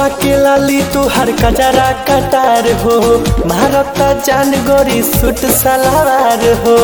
उठवा के लाली तुहार कजरा कटार हो महारता जान गोरी सुट सलावार हो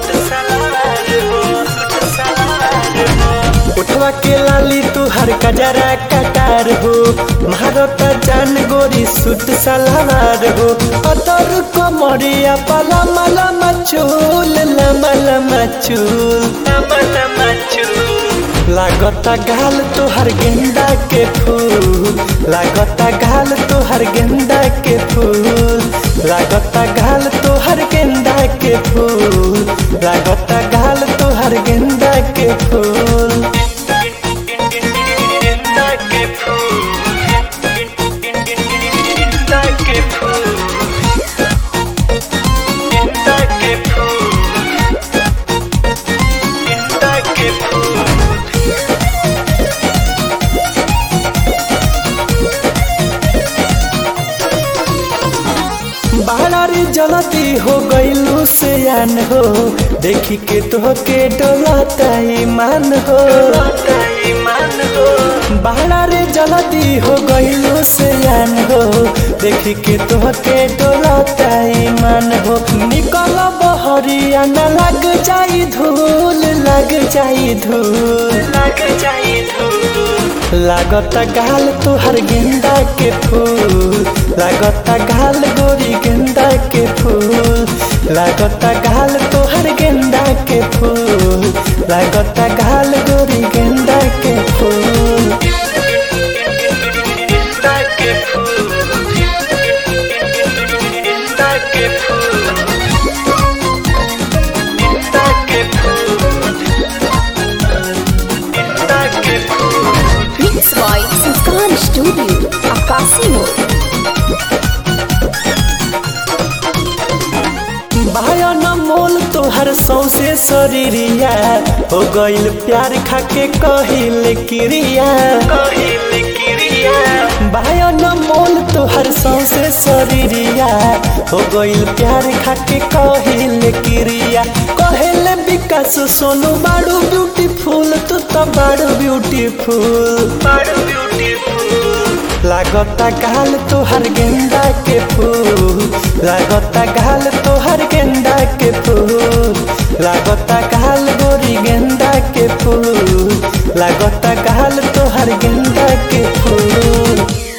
उठवा के लाली तुहार कजरा कटार हो महारता जान गोरी सुट सलावार हो अतर कमरिया पला मला मचूल लमा लमा चूल लमा लमा चूल लागता गाल तोहर गेंदा के फूल लागता गाल तोहर गेंदा के फूल लागता गाल तोहर गेंदा के फूल लागता गाल तोहर गेंदा के फूल गेंदा के फूल गेंदा के फूल गेंदा के फूल गेंदा के फूल बाहरी जलती हो गईलू से आन हो देखी के तो के डोलता ईमान हो बाहरी जलती हो गईलू से आन हो देखी के तो के डोलता ईमान हो निकल बहरिया न लग जाई धूल लग जाई धूल लग जाई धूल लागता गाल तुहर गेंदा के फूल लागता गाल गोरी गेंदा के फूल लागता गाल तुहर गेंदा के फूल लागता गाल गोरी गेंदा के फूल गेंदा के फूल गेंदा के फूल गेंदा के फूल गेंदा के फूल Mix by Muskan Studio, Akasimo. बायन मोल तोहर सौसे शरीरिया हो गइल प्यार खाके कहिल क्रिया कहिल क्रिया बायन मोल तोहर सौसे शरीरिया हो गइल प्यार खाके कहिल क्रिया कहेल विकास सोनू बाड़ू ब्यूटीफुल तू तो बाड़ू ब्यूटीफुल बाड़ू ब्यूटीफुल लागता गाल तोहर गेंदा के फूल लागता गाल तोहर गेंदा के फूल लागता गाल गोरी गेंदा के फूल लागता गाल तोहर गेंदा के फूल